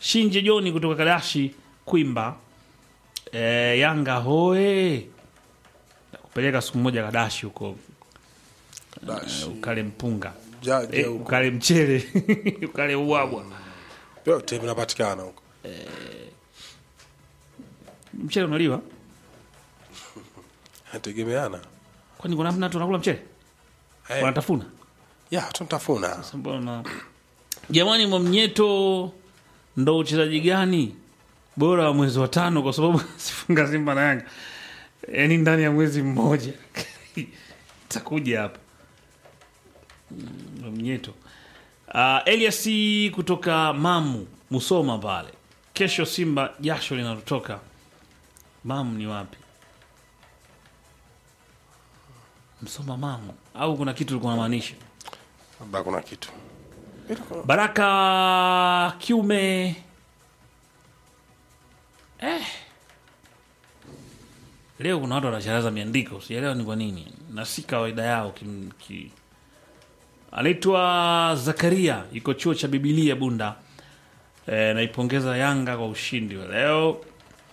Shinje Joni kutoka Kadashi Kwimba. E, Yanga hoe kupeleka siku moja Kadashi huko Dash. ukale mpunga Ja- ja e, huko. ukale mchele ukale uwabwa Vyote vinapatikana huko. mchele unaliwa Nategemeana. kwani kuna namna tunakula mchele Eh, wanatafuna ya tunatafuna. Mbona jamani, Mwamnyeto ndo uchezaji gani bora wa mwezi wa tano? Kwa sababu sifunga Simba na Yanga, yaani ndani ya mwezi mmoja takuja hapa Mm, Mwamnyeto. Uh, Elias kutoka Mamu Musoma pale, kesho Simba jasho linalotoka. Mamu ni wapi? Msoma Mamu au kuna kitu ulikuwa unamaanisha? Labda kuna kitu. Baraka Kiume eh. Leo kuna watu wanacharaza miandiko, sielewa ni kwa nini, na si kawaida yao. Kim, ki... Anaitwa Zakaria, yuko chuo cha Bibilia Bunda. E, naipongeza Yanga kwa ushindi wa leo.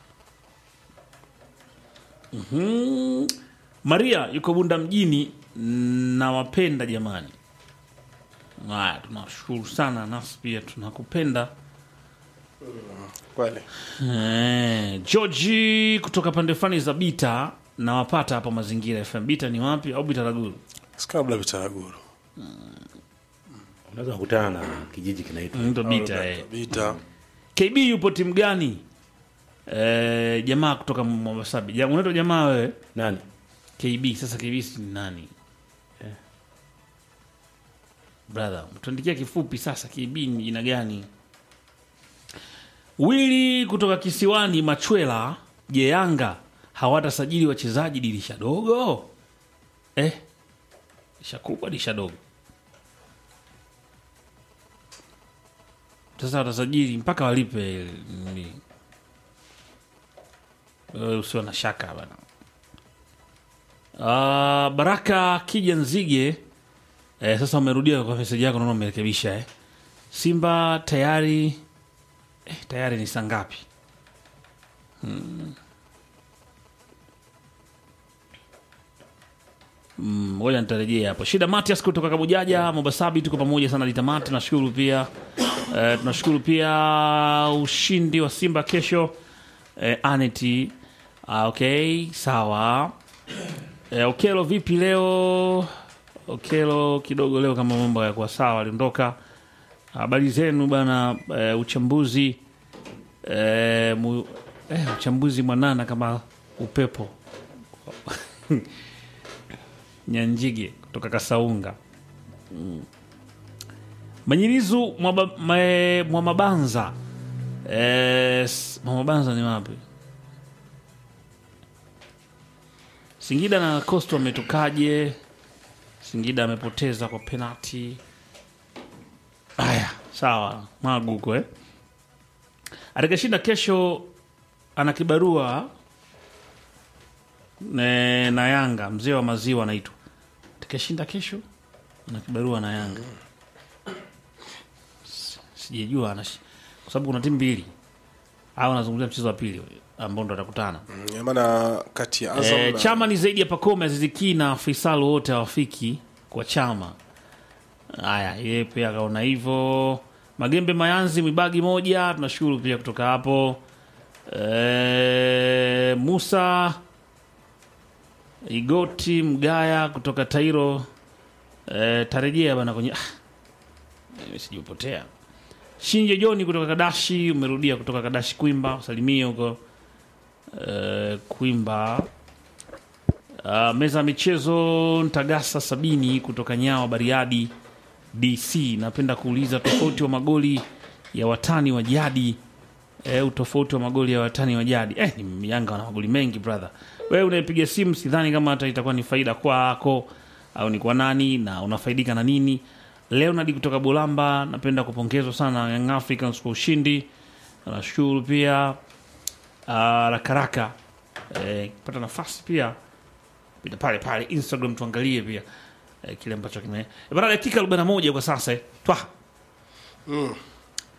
Mhm. Maria yuko Bunda mjini, nawapenda jamani. Haya, tunashukuru sana, nasi pia tunakupenda. Kweli. Eh, Georgi kutoka pande fani za Bita nawapata hapa Mazingira FM. Bita ni wapi au Bita Raguru? Sikabla vitaraguru. unaweza kukutana na kijiji kinaitwa Ndo Bita eh. Bita. KB yupo timu gani? Eh, jamaa kutoka Mwabasabi. Ja, unaitwa jamaa wewe? nani KB. Sasa KB si ni nani? Eh. Brother, mtuandikia kifupi sasa KB ni jina gani? Wili kutoka kisiwani Machwela, je, Yanga hawatasajili wachezaji dirisha dogo? Eh, dirisha kubwa, dirisha dogo. Sasa watasajili mpaka walipe. nini. Wewe Usio na shaka bana. Ah, Baraka Kija Nzige eh, sasa umerudia kwa meseji yako, naona umerekebisha eh. Simba tayari eh, tayari ni saa ngapi? Hmm. Mm, ngoja nitarejea hapo. Shida Matias kutoka Kabujaja, Mobasabi, tuko pamoja sana litamati. Tunashukuru pia eh, tunashukuru pia ushindi wa Simba kesho eh, Aneti. Ah, okay, sawa. Eh, Okelo vipi leo? Okelo kidogo leo kama mambo yakuwa sawa, aliondoka. Habari zenu bana. Eh, uchambuzi eh, mu, eh, uchambuzi mwanana kama upepo Nyanjige kutoka Kasaunga. Mm. Manyirizu Mwaba- Mwe- Mwamabanza. Eh, s- Mwamabanza ni wapi? Singida na Coastal wametokaje? Singida amepoteza kwa penalti. Haya, sawa, Magu huko eh. Atakashinda kesho ana kibarua ne, na Yanga, mzee wa maziwa anaitwa. Atakashinda kesho ana kibarua na Yanga. Si- Sijajua anash- kwa sababu kuna timu mbili au anazungumzia mchezo wa pili ambao ndo atakutana. Mm, maana kati ya Azam E, na chama ni zaidi ya Pakome, Aziziki na Faisal wote hawafiki kwa chama. Haya, yeye pia akaona hivyo. Magembe Mayanzi Mwibagi moja, tunashukuru pia kutoka hapo. E, Musa Igoti Mgaya kutoka Tairo e, tarejea bana kwenye ah, mimi sijupotea. Shinje Joni kutoka Kadashi, umerudia kutoka Kadashi Kwimba, usalimie huko eh, Kwimba. Uh, meza ya michezo Ntagasa sabini kutoka Nyawa Bariadi DC. Napenda kuuliza tofauti wa magoli ya watani wa jadi eh, utofauti wa magoli ya watani wa jadi eh, ni Yanga wana magoli mengi brother. Wewe unayepiga simu, sidhani kama hata itakuwa ni faida kwako au ni kwa nani na unafaidika na nini. Leonard kutoka Bulamba, napenda kupongezwa sana Young Africans kwa ushindi. Nashukuru pia uh, rakaraka eh, pata nafasi pia pita pale pale Instagram tuangalie pia eh, kile ambacho kime eh, bana dakika 41 kwa sasa eh. Twa mm.